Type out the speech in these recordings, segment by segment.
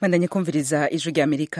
bandanye kumviriza ijwi rya amerika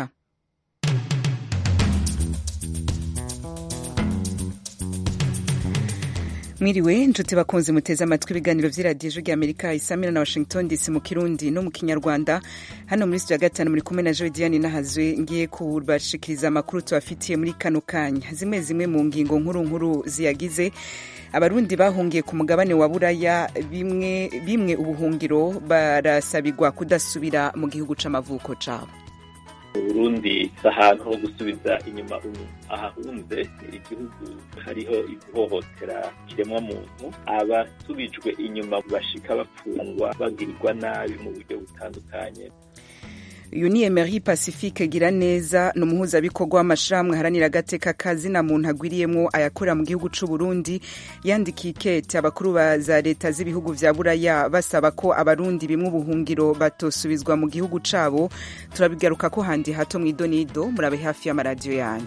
mwiriwe inshuti bakunzi muteze amatwi ibiganiro vy'iradiyo ijwi rya amerika isamira na washington dc mu kirundi no mu kinyarwanda hano muri studio ya gatanu muri kumwe na joe diane nahazwe ngiye kubashikiriza amakuru tubafitiye muri kano kanya zimwe zimwe mu ngingo nkuru nkuru ziyagize abarundi bahungiye ku mugabane wa buraya bimwe bimwe ubuhungiro barasabirwa kudasubira mu gihugu c'amavuko cabo uburundi si ahantu ho gusubiza inyuma ahahunze igihugu hariho ihohotera kiremwa muntu abasubijwe inyuma bashika bapfungwa bagirirwa nabi mu buryo butandukanye uyu ni emery pacifique gira neza ni umuhuzabikorwa w'amashirahamwe haranira agateka kazina muntu agwiriyemwo ayakorera mu gihugu c'u Burundi yandikiye ikete abakuru ba za leta z'ibihugu vya buraya basaba ko abarundi bimwe ubuhungiro batosubizwa mu gihugu cabo turabigaruka ko handi hato mw'idonido murabe hafi y'amaradiyo yanyu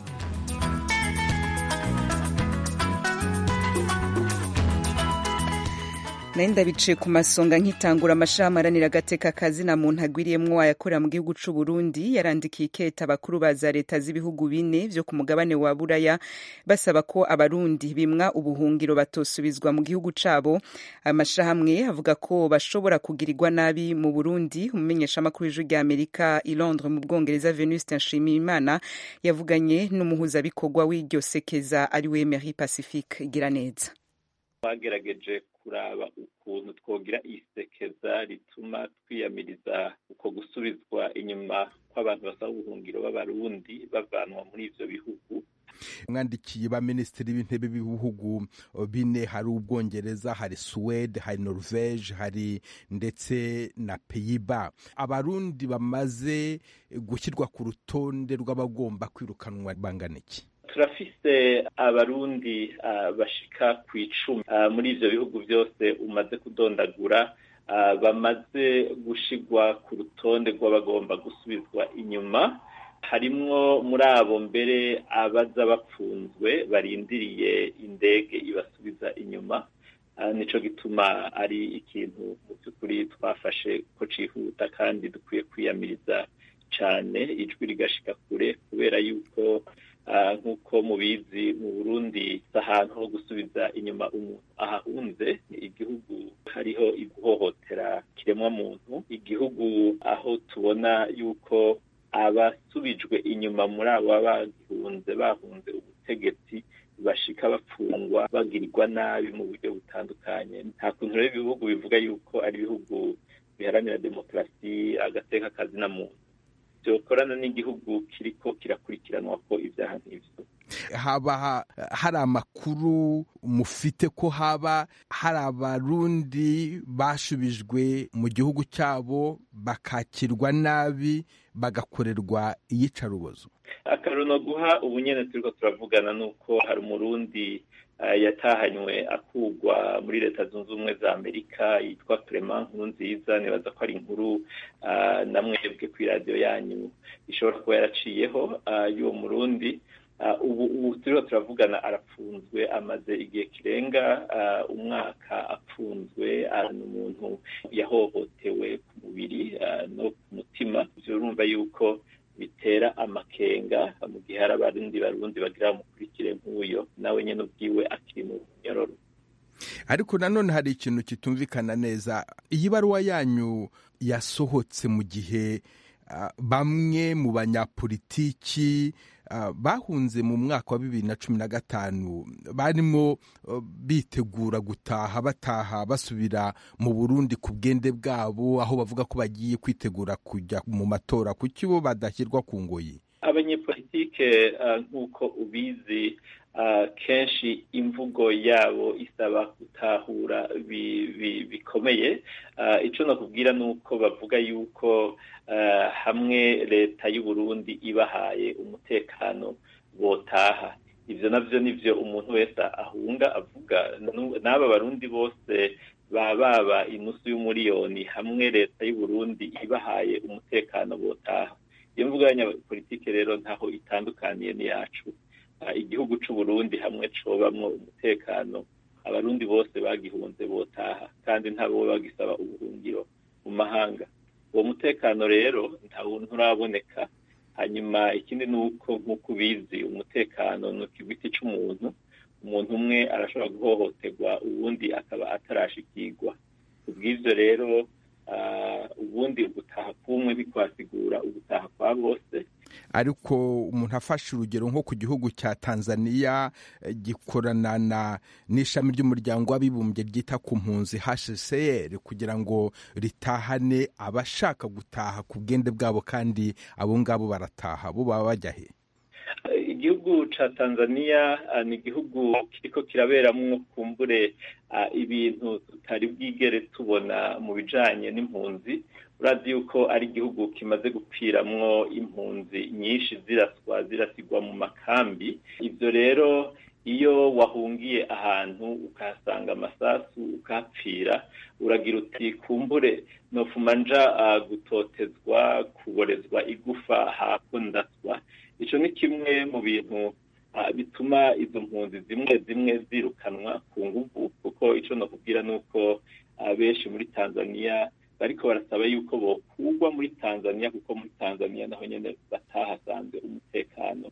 nayo ndabicaye ku masonga nkitangura amashirahamwe aranira agateka kazina muntu agwiriyemwo ayakorera mu gihugu c'u Burundi yarandikiye iketa abakuru ba za leta z'ibihugu bine vyo ku mugabane wa buraya basaba ko abarundi bimwa ubuhungiro batosubizwa mu gihugu cabo amashirahamwe avuga ko bashobora kugirirwa nabi mu Burundi umumenyeshamakuru w'ijwi rya Amerika i Londres mu Bwongereza Venuste Nshimiyimana yavuganye n'umuhuzabikorwa w'iryo sekeza ariwe Emery Pacifique Giraneza twagerageje kuraba ukuntu twogira isekeza rituma twiyamiriza uko gusubizwa inyuma kw'abantu basaba ubuhungiro b'abarundi bavanwa muri ivyo bihugu mwandikiye ba minisitiri b'intebe b'ibihugu bine hari ubwongereza hari suwede hari norvege hari ndetse na peyiba abarundi bamaze gushyirwa ku rutonde rw'abagomba kwirukanwa bangana iki turafise abarundi uh, bashika ku icumi uh, muri ivyo bihugu byose umaze kudondagura uh, bamaze gushigwa ku rutonde rw'abagomba gusubizwa inyuma harimwo muri abo mbere abaza bapfunzwe barindiriye indege ibasubiza inyuma nico gituma ari ikintu mu by'ukuri twafashe ko cihuta kandi dukwiye kwiyamiriza cane ijwi rigashika kure kubera yuko nk'uko mubizi mu burundi si ahantu ho gusubiza inyuma umuntu ahahunze igihugu hariho ihohotera kiremwa muntu igihugu aho tubona yuko abasubijwe inyuma muri abo bagihunze bahunze ubutegetsi bashika bapfungwa bagirirwa nabi mu buryo butandukanye nta kuntu rero ibihugu bivuga yuko ari ibihugu biharanira demokarasi agateka kazina muntu byokorana n'igihugu kiriko kirakurikiranwa ko ibyaha nk'ivyo haba hari amakuru mufite ko haba hari abarundi bashubijwe mu gihugu cyabo bakakirwa nabi bagakorerwa iyicarubozo akaruno guha ubu nyene turiko turavugana nuko hari umurundi yatahanywe akugwa muri leta zunze ubumwe za amerika yitwa clement nkuru nziza nibaza ko ari inkuru na mwebwe ku iradiyo yanyu ishobora kuba yaraciyeho y'uwo murundi ubu ubu turiho turavugana arapfunzwe amaze igihe kirenga umwaka apfunzwe ni umuntu yahohotewe ku mubiri no ku mutima urumva yuko bitera amakenga mu gihe hari abarundi barundi bagira bamukurikire nk'uyo nawe nyine ubwiwe akiri mu nyororo ariko nanone hari ikintu kitumvikana neza iyi baruwa yanyu yasohotse mu gihe bamwe mu banyapolitiki bahunze mu mwaka wa bibiri na cumi na gatanu barimo bitegura gutaha bataha basubira mu burundi ku bwende bwabo aho bavuga ko bagiye kwitegura kujya mu matora kuki bo badashyirwa ku ngoyi abanyepolitike nk'uko ubizi kenshi imvugo yabo isaba gutahura bikomeye icyo nakubwira ni uko bavuga yuko hamwe leta y'u Burundi ibahaye umutekano botaha ibyo nabyo nibyo umuntu wese ahunga avuga n'aba barundi bose baba baba inusu y'umuriyoni hamwe leta y'u Burundi ibahaye umutekano botaha iyo mvuga y'abanyapolitike rero ntaho itandukaniye n'iyacu igihugu c'u Burundi hamwe cobamwo umutekano abarundi bose bagihunze botaha kandi ntabo bagisaba ubuhungiro mu mahanga uwo mutekano rero nturaboneka hanyuma ikindi ni uko nk'uko ubizi umutekano ni ikigwiti cy'umuntu umuntu umwe arashobora guhohoterwa ubundi akaba atarashikirwa ubw'ibyo rero ubundi ugutaha kumwe bikwasigura ugutaha kwa bose ariko umuntu afashe urugero nko ku gihugu cya tanzania gikorana na n'ishami ry'umuryango w'abibumbye ryita ku mpunzi hcr kugira ngo ritahane abashaka gutaha ku bwende bwabo kandi abo ngabo barataha bo baba bajya he igihugu ca tanzania ni igihugu kiriko kiraberamwo kumbure ibintu tutari bwigere tubona mu bijanye n'impunzi urazi yuko ari igihugu kimaze gupfiramwo impunzi nyinshi ziraswa zirasigwa mu makambi ivyo rero iyo wahungiye ahantu ukahasanga amasasu ukahapfira uragira uti kumbure nofuma nja gutotezwa kuborezwa igufa hako ndaswa ico ni kimwe mu bintu bituma izo mpunzi zimwe zimwe zirukanwa ku nguvu kuko ico nokubwira ni uko benshi muri tanzania bariko barasaba yuko bokugwa muri tanzania kuko muri tanzania naho nyene batahasanze umutekano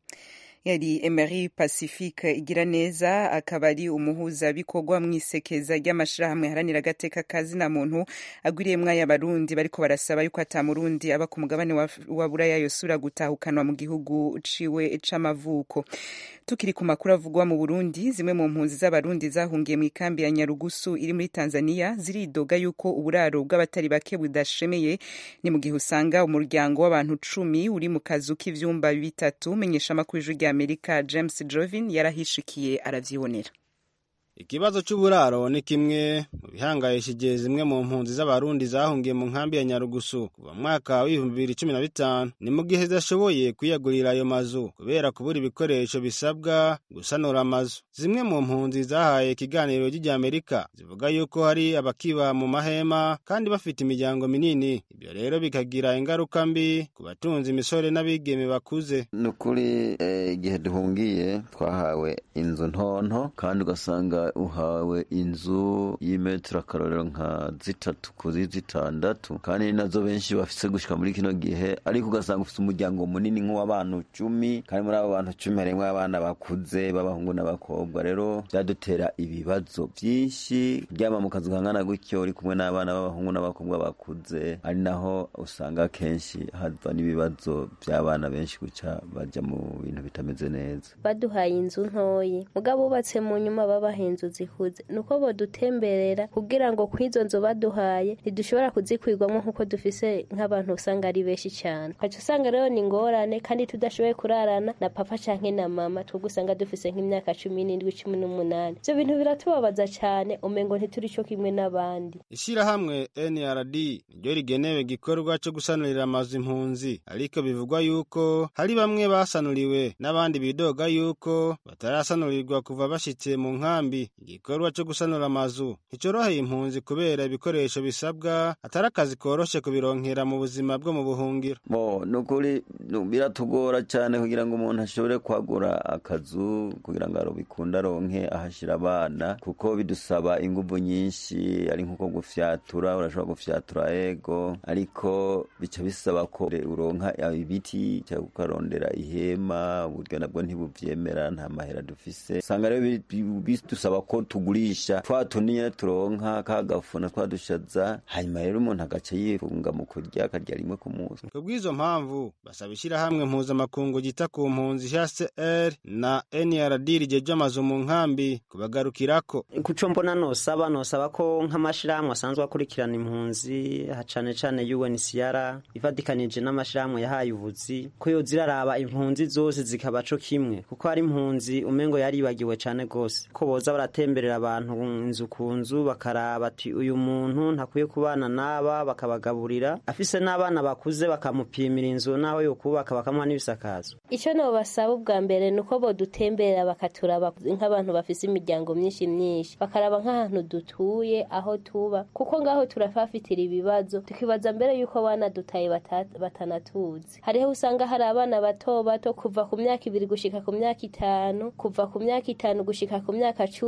yari Emery Pacifique igira neza akaba ari umuhuzabikorwa mu isekeza ry'amashirahamwe haranira agateka kazina muntu agwiriyemwo ay'abarundi bariko barasaba yuko ata murundi aba ku mugabane wa buraya yosura gutahukanwa mu gihugu ciwe c'amavuko tukiri ku makuru avugwa mu Burundi zimwe mu mpunzi z'abarundi zahungiye mu ikambi ya Nyarugusu iri muri Tanzania ziridoga yuko uburaro bw'abatari bake budashemeye ni mu gihe usanga umuryango w'abantu cumi uri mu kazu k'ivyumba bitatu menyesha amakuru y'ijwi Amerika James Jovin yarahishikiye aravyibonera ikibazo cy'uburaro ni kimwe mu bihangayishije zimwe mu mpunzi z'abarundi zahungiye mu nkambi ya nyarugusu kuva mu mwaka w'ibihumbi bibiri cumi na bitanu ni mu gihe zidashoboye kwiyagurira ayo mazu kubera kubura ibikoresho bisabwa gusanura amazu zimwe mu mpunzi zahaye ikiganiro ry'Amerika zivuga yuko hari abakiba mu mahema kandi bafite imiryango minini ibyo rero bikagira ingaruka mbi ku batunze imisore n'abigeme bakuze ni ukuri igihe duhungiye twahawe inzu ntonto kandi ugasanga uhawe inzu y'imetero akarorero nka zitatu kuri zitandatu kandi nazo benshi bafise gushika muri kino gihe ariko ugasanga ufite umuryango munini nk'uw'abantu cumi kandi muri abo bantu cumi harimwo abana bakuze b'abahungu n'abakobwa rero byadutera ibibazo byinshi kuryama mu kazu kangana gutyo uri kumwe n'abana b'abahungu n'abakobwa bakuze ari naho usanga kenshi hava n'ibibazo by'abana benshi guca bajya mu bintu bitameze neza baduhaye inzu ntoyi mugabo bubatse mu nyuma babahenze inzu zikuze nuko bodutemberera kugira ngo kw'izo nzu baduhaye ntidushobora kuzikwirwamo nk'uko dufise nk'abantu usanga ari benshi cyane ukaca usanga rero ni ingorane kandi tudashoboye kurarana na papa canke na mama twebwe usanga dufise nk'imyaka cumi n'indwi cumi n'umunani ivyo bintu biratubabaza cyane umengo ntituri co kimwe n'abandi ishirahamwe nrd niryo rigenewe igikorwa co gusanurira amazu impunzi ariko bivugwa yuko hari bamwe basanuriwe n'abandi bidoga yuko batarasanurirwa kuva bashitse mu nkambi igikorwa cyo gusanura amazu nticoroheye impunzi kubera ibikoresho bisabwa atari akazi koroshe kubironkera mu buzima bwo mu buhungiro bo nukuri biratugora cyane kugira ngo umuntu ashobore kwagura akazu kugira ngo bikunde aronke ahashira abana kuko bidusaba inguvu nyinshi ari nkuko gufyatura urashobora gufyatura ego ariko bica bisaba ko uronka ibiti cyangwa ukarondera ihema uburyo nabwo ntibuvyemera nta mahera dufise usanga rero bidusaba ko tugurisha twa tunini turonka kagafuna twadushaza hanyuma rero umuntu agaca yifunga mu kurya akarya rimwe ku munsi ku bw'izo mpamvu basaba ishyirahamwe mpuzamakungu ryita ku mpunzi hcr na nrd rijeje amazu mu nkambi kubagarukirako kuco mbona nosaba nosaba ko nk'amashirahamwe asanzwe akurikirana impunzi cane cane UNHCR ifatikanije n'amashirahamwe yahaye ubuzi ko yoza iraraba impunzi zose zikaba co kimwe kuko hari impunzi umengo yaribagiwe cane gose ko boza baratemberera abantu inzu ku nzu bakaraba ati uyu muntu ntakwiye kubana n'aba bakabagaburira afise n'abana bakuze bakamupimira inzu naho yokubaka bakamuha n'ibisakazo icyo nobasaba ubwa mbere ni uko bodutemberera bakaturaba nk'abantu bafise imiryango myinshi myinshi bakaraba nk'ahantu dutuye aho tuba kuko ngaho turafafitira ibibazo tukibaza mbere yuko abana dutaye batanatuzi hariho usanga hari abana bato bato kuva ku myaka ibiri gushika ku myaka itanu kuva ku myaka itanu gushika ku myaka cumi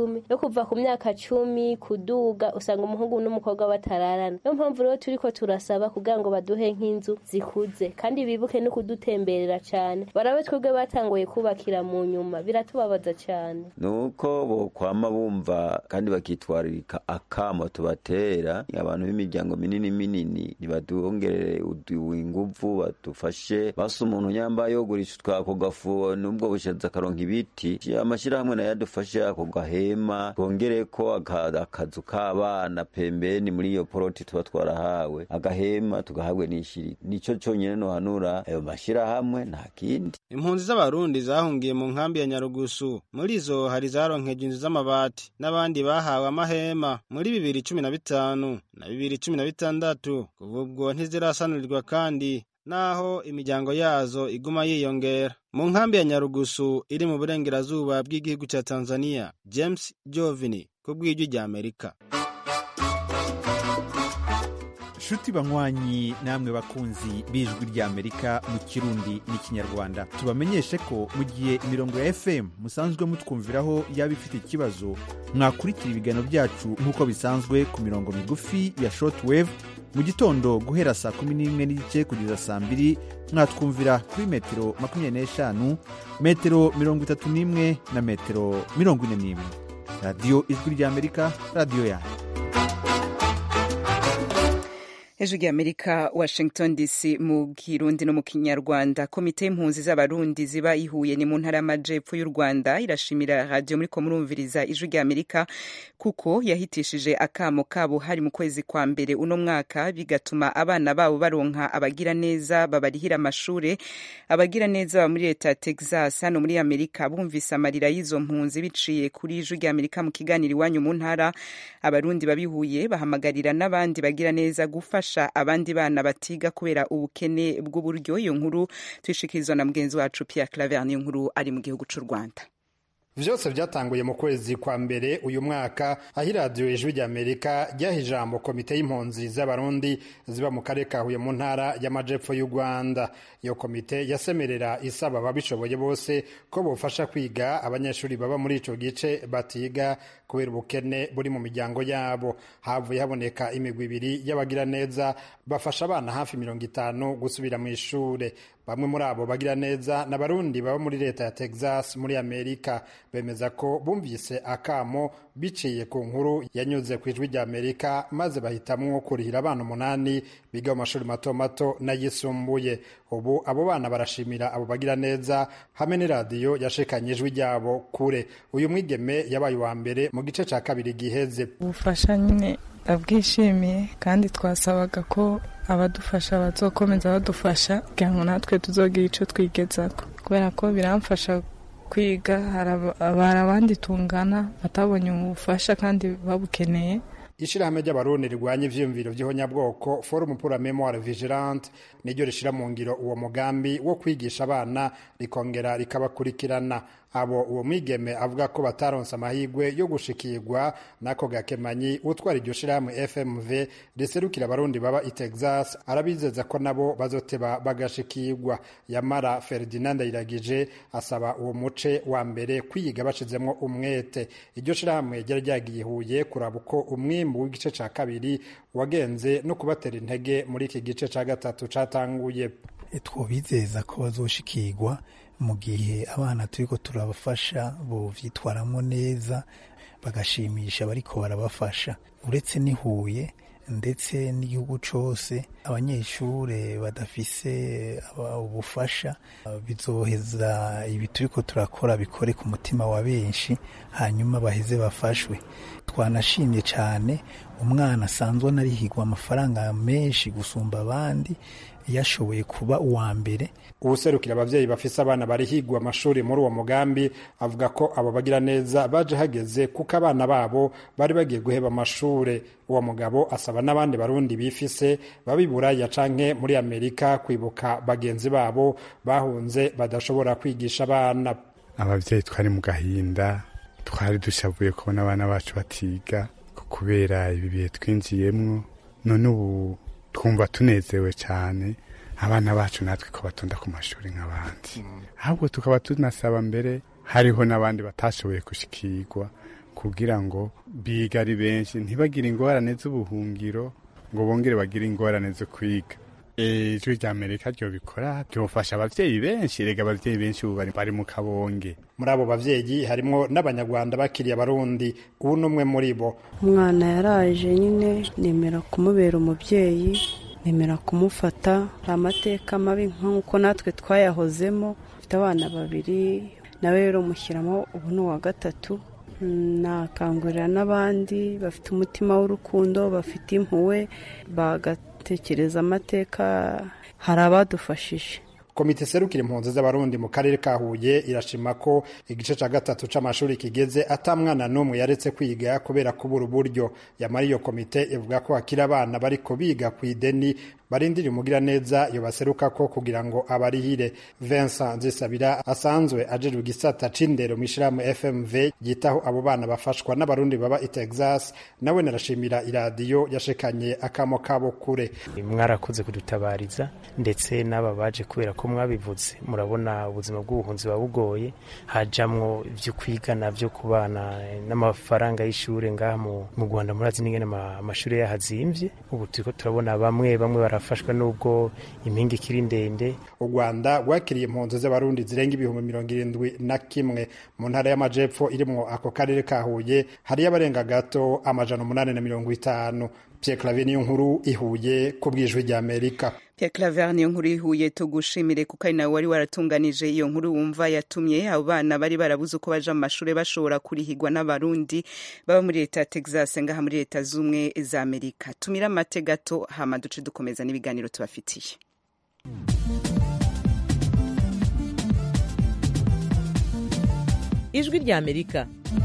cumi no kuva ku myaka cumi kuduga usanga umuhungu n'umukobwa batararana niyo mpamvu rero turiko turasaba kugira ngo baduhe nk'inzu zikuze kandi bibuke no kudutemberera cyane barabe twebwe batanguye kubakira mu nyuma biratubabaza cyane nuko bokwama bumva kandi bakitwaririka akamo tubatera abantu b'imiryango minini minini nibadongerere inguvu badufashe basa umuntu nyambaye yogurisha utwako gafu nubwo bushaza akaronka ibiti amashyirahamwe nayo adufashe ako gahema twongereko akazu k'abana pembeni muri iyo poroti tuba twarahawe agahema tugahabwe n'ishiri nico conyene nohanura ayo mashyirahamwe nta kindi impunzi z'abarundi zahungiye mu nkambi ya nyarugusu muri zo hari zaronkeje inzu z'amabati n'abandi bahawe amahema muri bibiri cumi na bitanu na bibiri cumi na bitandatu kuva ubwo ntizirasanurirwa kandi naho imiryango yazo iguma yiyongera mu nkambi ya nyarugusu iri mu burengerazuba bw'igihugu cya tanzania james jovini ku bw'ijwi rya amerika nshuti banywanyi namwe bakunzi b'ijwi ry'amerika mu kirundi n'ikinyarwanda tubamenyeshe ko mu gihe imirongo ya fm musanzwe mutwumviraho yaba ifite ikibazo mwakurikira ibiganiro byacu nk'uko bisanzwe ku mirongo migufi ya shortwave mu gitondo guhera saa kumi n'imwe n'igice kugeza saa mbiri mwatwumvira kuri metero makumyabiri n'eshanu metero mirongo itatu n'imwe na metero mirongo ine n'imwe radiyo ijwi ry'amerika radiyo yanyu ejo ry'amerika washington dc mu kirundi no mu kinyarwanda komite y'impunzi z'abarundi ziba ihuye ni mu ntara y'amajepfo y'u rwanda irashimira radiyo muri ko murumviriza ijwi ry'amerika kuko yahitishije akamo kabo hari mu kwezi kwa mbere uno mwaka bigatuma abana babo baronka abagira neza babarihira amashure abagira neza baba muri leta ya texas hano muri amerika bumvise amarira y'izo mpunzi biciye kuri ijwi ry'amerika mu kiganiro iwanyu mu ntara abarundi babihuye bahamagarira n'abandi bagira neza gufasha abandi bana batiga kubera ubukene bw'uburyo iyo nkuru tuyishikirizwa na mugenzi wacu Pierre Claver niyo nkuru ari mu gihugu cy'u Rwanda vyose vyatanguye mu kwezi kwa mbere uyu mwaka aho iradiyo ijwi rya amerika ryaha ijambo komite y'impunzi z'abarundi ziba mu karere ka huye mu ntara y'amajepfo y'u rwanda iyo komite yasemerera isaba ababishoboye bose ko bofasha kwiga abanyeshuri baba muri ico gice batiga kubera ubukene buri mu miryango yabo havuye haboneka imigwi ibiri y'abagira neza bafasha abana hafi mirongo itanu gusubira mu ishure bamwe muri abo bagira neza ni abarundi baba muri leta ya texas muri amerika bemeza ko bumvise akamo biciye ku nkuru yanyuze ku ijwi rya amerika maze bahitamwo kurihira abana umunani biga mu mashuri mato mato n'ayisumbuye ubu abo bana barashimira abo bagira neza hamwe n'iradiyo yashikanye ijwi ryabo kure uyu mwigeme yabaye uwa mbere mu gice cya kabiri giheze ubufasha nyine ndabwishimiye kandi twasabaga ko abadufasha bazokomeza badufasha kugira ngo natwe tuzogira icyo twigezaho kubera ko biramfasha kwiga hari abandi tungana batabonye ubufasha kandi babukeneye ishirahamwe ry'abarundi rirwanya ivyiyumviro vy'ihonyabwoko forum pour la memoire vigilante niryo rishira mu ngiro uwo mugambi wo kwigisha abana rikongera rikabakurikirana abo uwo mwigeme avuga ko bataronse amahirwe yo gushikirwa n'ako gakemanyi utwara iryo shirahamwe fmv riserukira abarundi baba i texas arabizeza ko nabo bazoteba bagashikirwa yamara ferdinand ndayiragije asaba uwo muce wa mbere kwiga bashizemwo umwete iryo shirahamwe ryari ryagiye huye kuraba uko umwimbu w'igice ca kabiri wagenze no kubatera intege muri iki gice ca gatatu catanguye twobizeza ko bazoshikirwa mu gihe abana turiko turabafasha bovyitwaramwo neza bagashimisha bariko barabafasha uretse n'ihuye ndetse n'igihugu cose abanyeshure badafise ubufasha bizoheza ibi turiko turakora bikore ku mutima wa benshi hanyuma baheze bafashwe twanashimye cyane umwana asanzwe anarihigwa amafaranga menshi gusumba abandi yashoboye kuba uwa mbere uwuserukira abavyeyi bafise abana barihigwa amashuri muri uwo mugambi avuga ko abo bagira neza baje hageze kuko abana babo bari bagiye guheba amashure uwo mugabo asaba n'abandi barundi bifise babi buraya canke muri amerika kwibuka bagenzi babo bahunze badashobora kwigisha abana abavyeyi twari mu gahinda twari dushavuye kubona abana bacu batiga kubera ibi bihe twinjiyemwo none ubu twumva tunezewe cyane abana bacu natwe ko batonda ku mashuri nk'abandi ahubwo tukaba tunasaba mbere hariho n'abandi batashoboye gushikirwa kugira ngo biga ari benshi ntibagire ingorane z'ubuhungiro ngo bongere bagire ingorane zo kwiga ijwi rya amerika ryo bikora byofasha abavyeyi benshi rega abavyeyi benshi ubu bari mu kabonge muri abo bavyeyi harimwo n'abanyarwanda bakiriye abarundi ubu n'umwe muri bo umwana yaraje nyine nemera kumubera umubyeyi nemera kumufata amateka mabi nk'uko natwe twayahozemo mfite abana babiri nawe rero mushyiramo ubu ni uwa gatatu nakangurira n'abandi bafite umutima w'urukundo bafite impuhwe bagatekereza amateka hari abadufashije komite serukira impunzi z'abarundi mu karere ka huye irashima ko igice cya gatatu c'amashuri kigeze ata mwana n'umwe yaretse kwiga kubera kubura uburyo yamara iyo komite ivuga ko hakiri abana bariko biga ku ideni barindira umugira neza yobaseruka ko kugira ngo abarihire Vincent Nzisabira asanzwe ajejwe igisata c'indero mu ishirahamwe FMV yitaho abo bana bafashwa n'abarundi baba i Texas nawe narashimira iradiyo yashekanye akamo kabo kure mwarakoze kudutabariza ndetse n'aba baje kubera ko mwabivuze murabona ubuzima bw'ubuhunzi buba bugoye hajamwo ibyo kwiga navyo ku bana n'amafaranga y'ishure ngaha mu Rwanda murazi n'ingene amashuri yahazimvye ubu turiko turabona bamwe bamwe barafashwa n'ubwo impinga ikiri ndende u Rwanda rwakiriye impunzi z'abarundi zirenga ibihumbi mirongo irindwi na kimwe mu ntara y'amajepfo irimwo ako karere ka Huye hariyo abarenga gato amajana umunani na mirongo itanu Pierre Claver niyo nkuru ihuye ku bwijwi rya Amerika Pierre Claver niyo nkuru ihuye tugushimire kuko ari nawe wari waratunganije iyo nkuru wumva yatumye abo bana bari barabuze uko baja mu mashuri bashobora kurihigwa n'abarundi baba muri leta ya Texas ngaha muri leta z'umwe za Amerika tumira amate gato hama duce dukomeza n'ibiganiro tubafitiye ijwi rya Amerika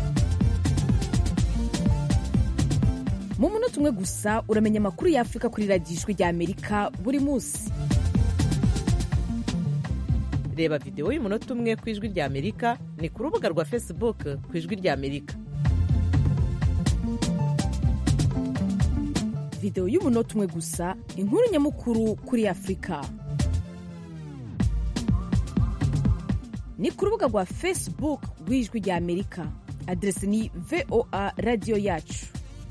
mu munota umwe gusa uramenya amakuru y'afurika kuri radiyo ijwi rya amerika buri munsi reba videwo y'umunota umwe ku ijwi rya amerika ni ku rubuga rwa facebook ku ijwi rya amerika videwo y'umunota umwe gusa inkuru nyamukuru kuri afurika ni ku rubuga rwa facebook rw'ijwi rya amerika aderesi ni voa radiyo yacu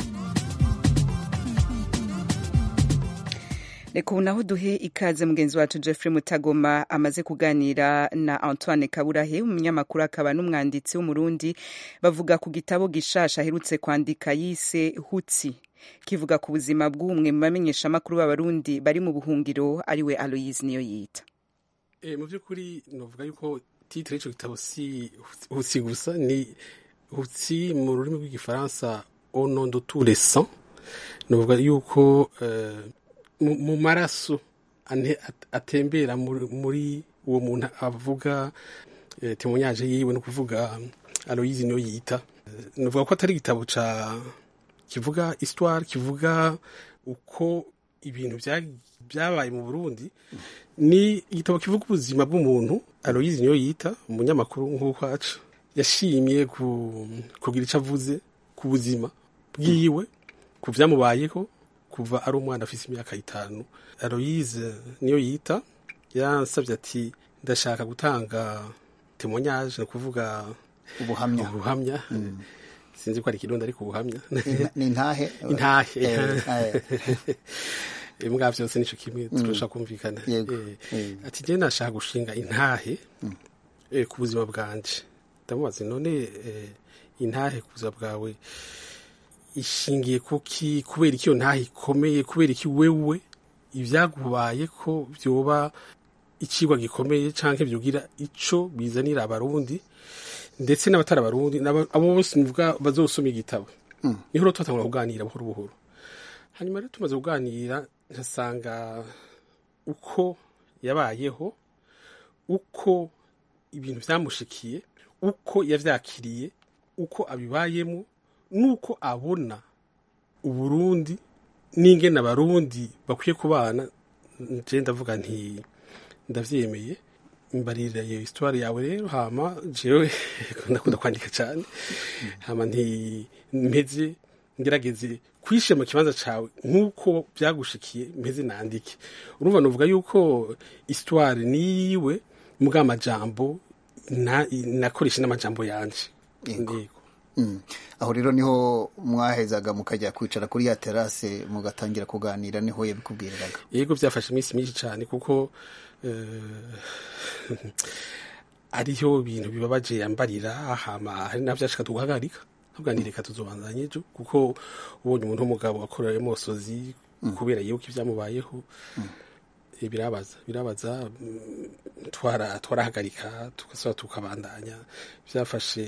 reka ubu naho duhe ikaze mugenzi wacu Jeffrey Mutagoma amaze kuganira na Antoine Kaburahe umunyamakuru akaba n'umwanditsi w'umurundi bavuga ku gitabo gishasha aherutse kwandika yise Hutsi kivuga ku buzima bw'umwe mu bamenyeshamakuru b'abarundi bari mu buhungiro ariwe Aloise niyo yita e, mu by'ukuri novuga yuko titre y'ico gitabo si Hutsi gusa ni Hutsi mu rurimi rw'igifaransa au nom de tous les sangs novuga yuko uh, mu maraso atembera muri uwo muntu avuga temonyaje yiwe no kuvuga Aloise niyo yita nuvuga ko atari igitabo ca kivuga histoire kivuga uko ibintu byabaye mu Burundi ni igitabo kivuga ubuzima bw'umuntu Aloise niyo yita umunyamakuru nk'uko aca yashimye kugira icyo avuze ku buzima bwiwe ku byamubayeho kuva ari umwana afite imyaka itanu Aloise niyo yita yansabye ati ndashaka gutanga temonyaje ni ukuvuga ubuhamya ubuhamya sinzi ko ari ikirundi ariko ubuhamya ni intahe intahe mbwa byose nico kimwe turashaka kumvikana ati njye nashaka gushinga intahe ku buzima bwanje ndamubaza none intahe ku buzima bwawe ishingiye kuki kubera iki iyo ntaho ikomeye kubera iki wewe ibyagubaye ko byoba ikigwa gikomeye cyangwa byugira ico bizanira abarundi ndetse n'abatari abarundi abo bose nuvuga bazosoma igitabo niho rero twatangura kuganira buhoro buhoro hanyuma rero tumaze kuganira nkasanga uko yabayeho uko ibintu byamushikiye uko yavyakiriye uko abibayemo nuko abona uburundi n'ingene abarundi bakwiye kubana je ndavuga nti ndavyemeye mbarira iyo histoire yawe rero hama jewe ndakunda kwandika cyane hama nti mpeze ngerageze kwishe mu kibanza cawe nk'uko byagushikiye mpeze nandike urumva novuga yuko histoire niwe mbwa amajambo nakoresha n'amajambo yanje yego aho rero niho mwahezaga mukajya kwicara kuri ya terase mugatangira kuganira niho yabikubwiriraga yego byafashe iminsi myinshi cyane kuko ariho ibintu bibabaje yambarira hama hari navyashika tugahagarika tuganire reka tuzobanzanye ejo kuko ubonye umuntu w'umugabo akorera emosozi kubera yibuka ibyamubayeho birabaza birabaza twara twarahagarika tugasaba tukabandanya byafashe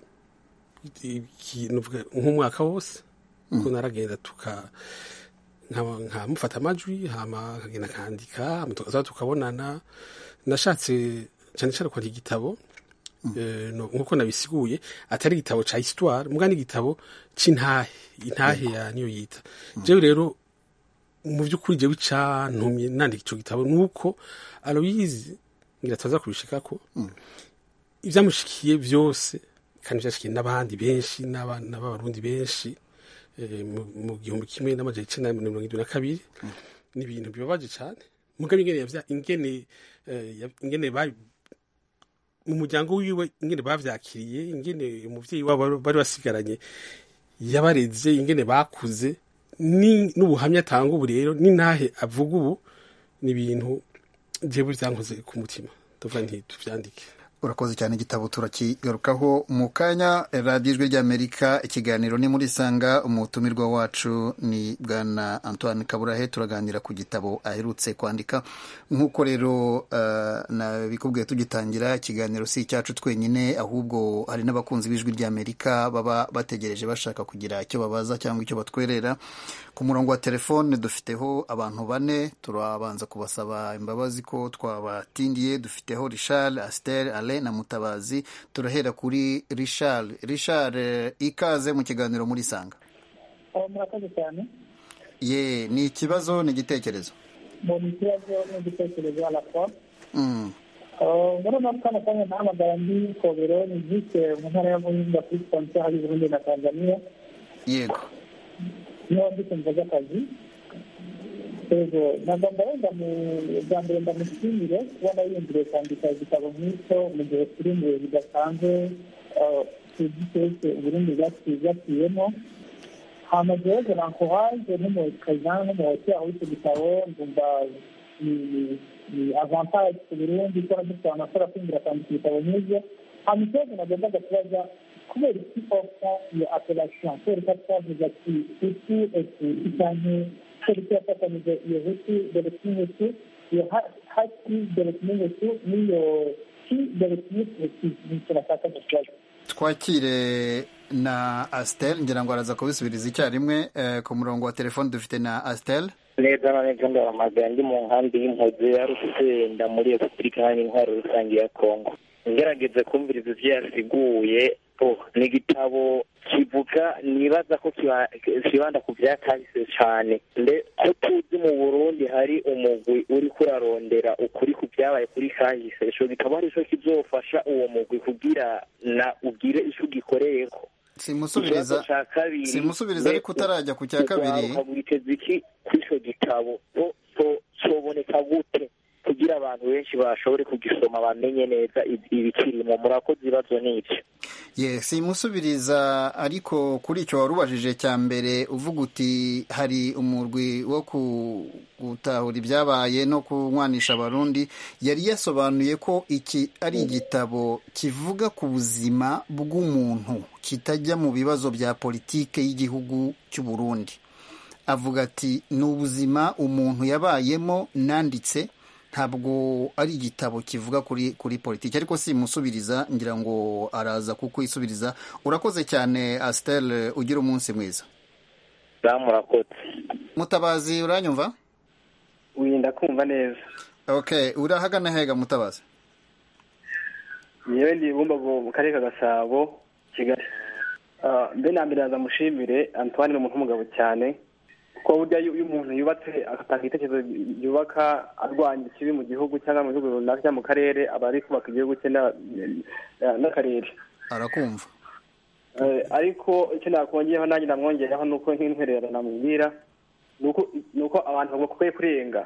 nk'umwaka wose kuko naragenda tuka nkamufata amajwi hama nkagenda nkandika tukaza tukabonana nashatse cyane cyane kwandika igitabo nk'uko nabisiguye atari igitabo cya histoire muga n'igitabo cy'intahe intahe ya niyo yita jewe rero mu by'ukuri jewe icantumye nandika icyo gitabo ni uko aloyizi ngira tuza kubishika ko ibyamushikiye byose kandi byashikiye n'abandi benshi n'abana b'abarundi benshi mu gihumbi kimwe n'amajana icenda na mirongo irindwi na kabiri ni ibintu bibabaje cyane mugabe ingene ingene ingene mu muryango wiwe ingene bavyakiriye ingene umuvyeyi wabo bari basigaranye yabareze ingene bakuze n'ubuhamya atanga ubu rero n'intahe avuga ubu ni ibintu jewe vyankoze ku mutima tuvuga nti tuvyandike urakoze cyane igitabo turakigarukaho mu kanya radiyo ijwi ry'amerika ikiganiro ni muri sanga umutumirwa wacu ni bwana antoine kaburahe turaganira ku gitabo aherutse kwandika nk'uko rero nabikubwiye tugitangira ikiganiro si icyacu twenyine ahubwo hari n'abakunzi b'ijwi ry'amerika baba bategereje bashaka kugira icyo babaza cyangwa icyo batwerera ku murongo wa telefone dufiteho abantu bane turabanza kubasaba imbabazi ko twabatindiye dufiteho richard astel ale na mutabazi turahera kuri richard richard ikaze mu kiganiro muri sanga murakoze cyane ye ni ikibazo ni igitekerezo ni ikibazo n'igitekerezo arapfa muri uno kano kanya nahamagara ndi kobero ni vise mu ntara ya muhinga kuri sipansiyo hari burundi na tanzania yego niho ndi kumva z'akazi yego nagomba wenda mu bwa mbere ndamushimire kubona yiyumviriye kwandika igitabo nk'icyo mu gihe kiri imbere bidasanzwe tuzi twese uburundi bwaciyemo hama jewe nankohaje nk'umukazana nk'umuhoti aho icyo gitabo ndumva ni avantage ku burundi ko dufite abantu bashobora kwinjira kwandika ibitabo nk'ibyo hama ikibazo nagombaga kubaza kubera iki ofta iyo appellation kubera ko twavuze ati hutu etuti canke kubera iki yafatanije iyo hutu dore kimwe iyo hati dore kimwe n'iyo ki dore kimwe nicyo nashaka kubaza twakire na astel ngira ngo araza kubisubiriza icyarimwe ku murongo wa telefone dufite na astel neza na neza ndahamagara ndi mu nkambi y'impuzi ya rusenda muri repubulika iharanira intwaro rusange ya kongo ngerageze kumviriza ibyo yasiguye ni igitabo kivuga nibaza ko kibanda ku byakahise cyane ko tuzi mu burundi hari umugwi uri kurarondera ukuri ku byabaye kuri kahise ico gitabo ari cyo kizofasha uwo mugwi kugira na ugire ico ugikoreyeko simusubiriza simusubiriza ariko utarajya ku cya kabiri witeze iki kuri ico gitabo soboneka gute kugira abantu benshi bashobore kugisoma bamenye neza ibikirimo murakoze ibibazo n'ibyo ye simusubiriza ariko kuri icyo wari ubajije cya mbere uvuga uti hari umurwi wo gutahura ibyabaye no kunywanisha abarundi yari yasobanuye ko iki ari igitabo kivuga ku buzima bw'umuntu kitajya mu bibazo bya politike y'igihugu cy'u Burundi avuga ati ni ubuzima umuntu yabayemo nanditse ntabwo ari igitabo kivuga kuri kuri politiki ariko simusubiriza ngira ngo araza kukwisubiriza urakoze cyane asiteri ugira umunsi mwiza murakoze mutabazi uranyumva wirinda kumva neza ok urahagana hega mutabazi yewe ndi bumbago mu karere ka gasabo kigali mbe na mbere mushimire antoine ni umuntu w'umugabo cyane kuko burya iyo umuntu yubatse agatanga igitekerezo yubaka arwanya ikibi mu gihugu cyangwa mu gihugu runaka cyangwa mu karere aba ari kubaka igihugu cye n'akarere arakumva ariko icyo nakongeraho nanjye namwongeraho ni uko nk'intwererano namubwira ni uko abantu bakwiye kurenga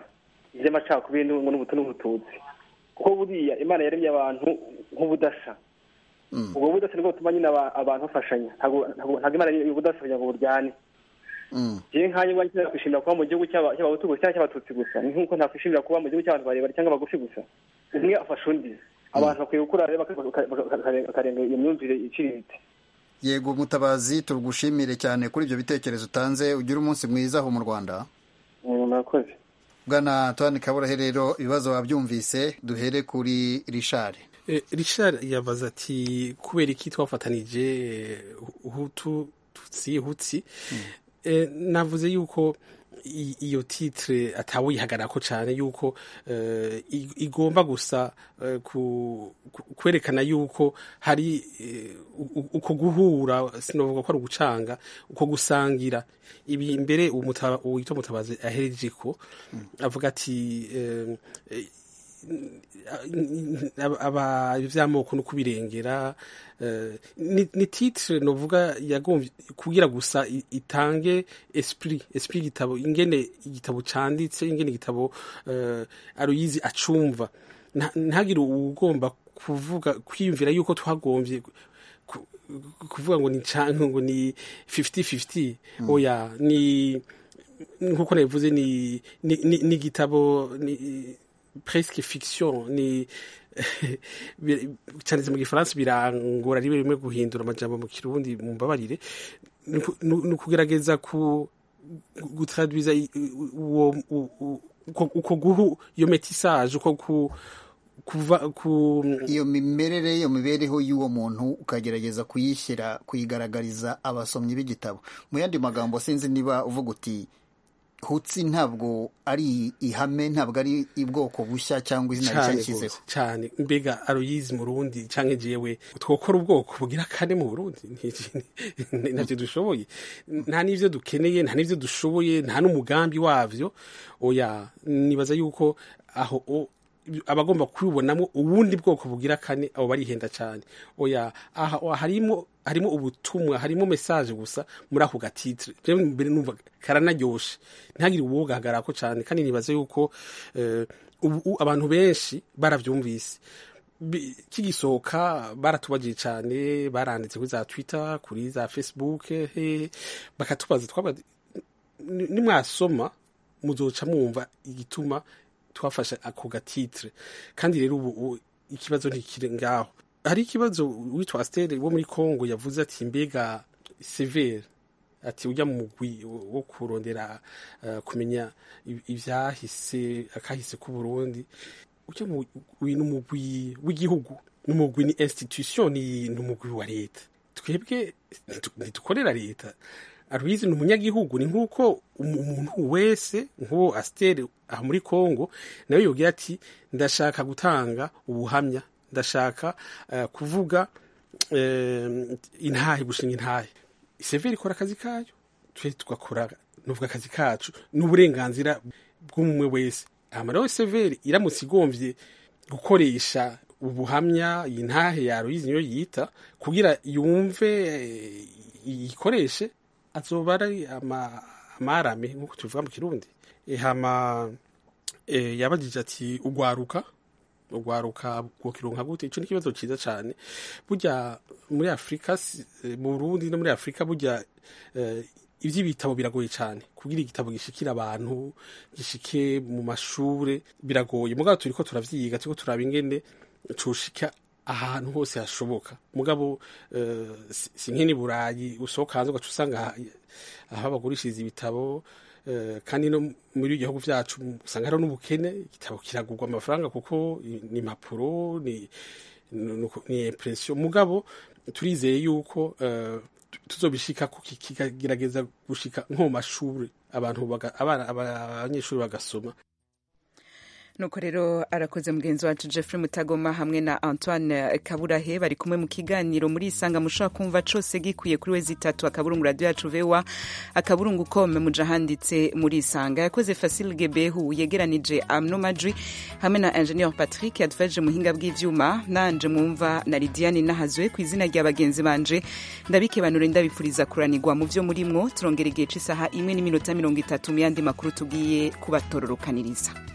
iby'amacakubiri n'ubutu n'ubututsi kuko buriya imana yaremye abantu nk'ubudasa ubwo budasa nibwo butuma nyine abantu bafashanya ntabwo imana y'ubudasa kugira ngo buryane jewe nkanye ubwanjye nakwishimira kuba mu gihugu cy'abahutu gusa cyangwa cy'abatutsi gusa ni nk'uko nakwishimira kuba mu gihugu cy'abantu barebare cyangwa bagufi gusa umwe afasha undi abantu bakwiye gukura rero bakarenga iyo myumvire iciriritse yego mutabazi tugushimire cyane kuri ibyo bitekerezo utanze ugire umunsi mwiza aho mu rwanda murakoze bwana antoine kaburahe rero ibibazo wabyumvise duhere kuri rishari rishari yabaza ati kubera iki twafatanije hutu tutsi hutsi navuze yuko iyo titire atawuyihagarako cyane yuko igomba gusa kwerekana yuko hari uko guhura sinavuga ko ari ugucanga uko gusangira ibi mbere uwitwa mutabazi ahereje ko avuga ati iby'amoko no kubirengera ni titire novuga yagombye kugira gusa itange esprit esprit igitabo ingene igitabo canditse ingene igitabo aruyizi acumva ntagire ugomba kuvuga kwiyumvira yuko twagombye kuvuga ngo ni canke ngo ni 50-50 oya ni nkuko nabivuze ni ni igitabo ni presque fiction ni cyanditse mu gifaransa birangora rimwe rimwe guhindura amajambo mu kirundi mu mbabarire ni ukugerageza gutradwiza uko guhu iyo metisage uko kuva ku iyo mimerere iyo mibereho y'uwo muntu ukagerageza kuyishyira kuyigaragariza abasomyi b'igitabo mu yandi magambo sinzi niba uvuga uti hutsi ntabwo ari ihame ntabwo ari ubwoko bushya cyangwa izina rishya yashyizeho cyane mbega aroyizi mu rundi cyangwa jewe twokora ubwoko bugira kane mu burundi ntabyo dushoboye nta n'ibyo dukeneye nta n'ibyo dushoboye nta n'umugambi wabyo oya nibaza yuko aho abagomba kubibonamo ubundi bwoko bugira kane abo barihenda cyane oya aha harimo harimo ubutumwa harimo message gusa muri ako gatitire rero mbere numva karanaryoshe ntihagire uwogahagarara ko cyane kandi nibaze yuko ubu abantu benshi barabyumvise kigisohoka baratubagiye cyane baranditse kuri za twitter kuri za facebook bakatubaza twaba nimwasoma muzoca mwumva igituma twafashe ako gatitire kandi rero ubu ikibazo ntikiri ngaho hari ikibazo witwa asiteri wo muri congo yavuze ati mbega severe ati ujya mu mugwi wo kurondera kumenya ibyahise akahise k'uburundi ujya mu umugwi w'igihugu n'umugwi ni institution ni umugwi wa leta twebwe ntidukorera leta aruyizi ni umunyagihugu ni nk'uko umuntu wese nk'uwo asiteri aha muri congo nawe yubwira ati ndashaka gutanga ubuhamya ndashaka kuvuga intahe gushinga intahe severi ikora akazi kayo twe tugakora nuvuga akazi kacu n'uburenganzira bw'umwe wese rero severi iramutse igombye gukoresha ubuhamya iyi ntahe yaruyizi niyo yita kugira yumve iyikoreshe azoba ari amarame nk'uko tubivuga mu kirundi hama yabagije ati ugwaruka ugwaruka bwokironka gute ico ni ikibazo ciza cane burya muri afurika mu burundi no muri afurika burya ivy'ibitabo biragoye cane kugira igitabo gishikira abantu gishike mu mashure biragoye mugabo turiko turavyiga turiko turaba ingene coshika ahantu hose hashoboka mugabo si nk'ini burayi usohoka hanze ugaca usanga aho bagurishiriza ibitabo kandi no muri gihugu byacu usanga hariho n'ubukene igitabo kiragurwa amafaranga kuko ni impapuro ni impresiyo mugabo turizeye yuko tuzobishika kikagerageza gushika nko mu mashuri abantu abanyeshuri bagasoma nuko rero arakoze mugenzi wacu Jeffrey Mutagoma hamwe na Antoine Kaburahe bari kumwe mu kiganiro muri isanga mushobora kumva cose gikwiye kuri wezi itatu akaburungu radio yacu vewa akaburungu kome muja handitse muri isanga yakoze Fasil Gebehu yegeranije Amno Madri hamwe na Engineer Patrick yadufashije muhinga bw'ivyuma nanje mwumva na Lidiane Nahazwe ku izina rya bagenzi banje ndabike banure ndabipfuriza kuranirwa mu vyo murimwo turongera igihe c'isaha imwe n'iminota mirongo itatu mu yandi makuru tugiye kubatororokaniriza